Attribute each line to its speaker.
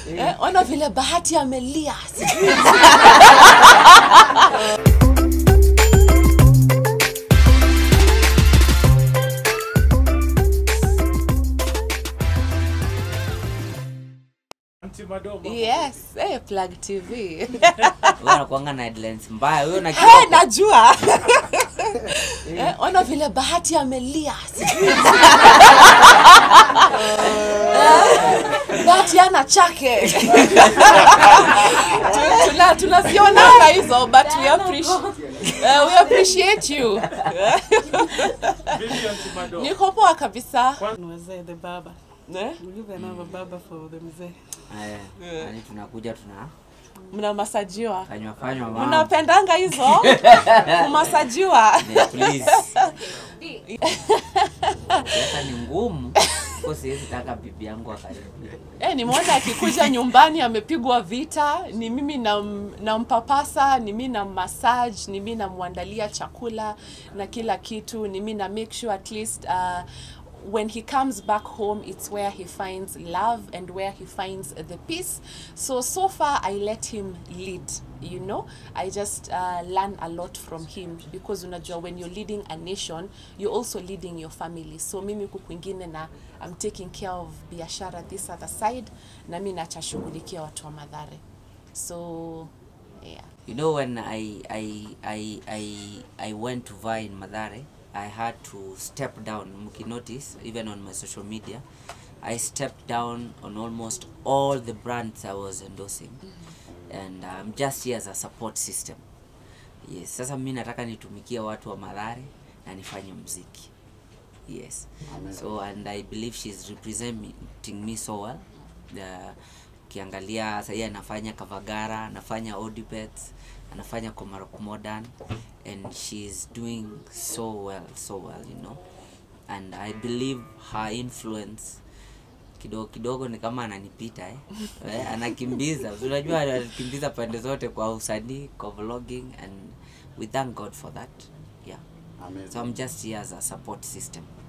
Speaker 1: eh, ona vile bahati amelia sijui
Speaker 2: Auntie Madoma.
Speaker 1: yes eh, plug tv
Speaker 3: Wewe unakuanga na headlines mbaya wewe una
Speaker 1: hey, najua eh, ona vile bahati amelia sijui Eh, bahati ana chake Tu- tuna- tunazionanga hizo but we appreciate, uh, we appreciate you
Speaker 2: Vipi Auntie Madoma?
Speaker 1: niko poa kabisa
Speaker 4: Mzee the baba.
Speaker 1: eh?
Speaker 4: We give another baba for the mzee.
Speaker 3: Eh, yaani tunakuja tunafanywa
Speaker 1: mnamasajiwa
Speaker 3: fanywa mambo.
Speaker 1: mnapendanga hizo kumasajiwa
Speaker 3: Eh, please. Sasa ni ngumu kwa siwezi taka bibi yangu akaribia.
Speaker 1: Eh, nimeona akikuja nyumbani amepigwa vita, ni mimi nam- nampapasa, ni mimi na massage, ni mimi namwandalia chakula na kila kitu, ni mimi na make sure at least uh, when he comes back home it's where he finds love and where he finds the peace. So so far I let him lead, you know. I just uh, learn a lot from him because unajua when you're leading a nation, you're also leading your family. So mimi huku kwingine na I'm taking care of biashara this other side na mi nachashughulikia watu wa Madhare. So yeah.
Speaker 3: You know when I I I I I went to vie in Madare, I had to step down. Mki notice even on my social media, I stepped down on almost all the brands I was endorsing, and I'm just here as a support system. Yes, sasa mimi nataka nitumikie watu wa Madare na nifanye mziki. Yes. So and I believe she's representing me so well. The ukiangalia sahii anafanya Kavagara, anafanya Odipet, anafanya Komarok Modern and she's doing so well, so well, you know. And I believe her influence kidogo kidogo ni kama ananipita eh. eh anakimbiza unajua anakimbiza pande zote kwa usanii kwa vlogging and we thank god for that yeah so i'm just here as a support system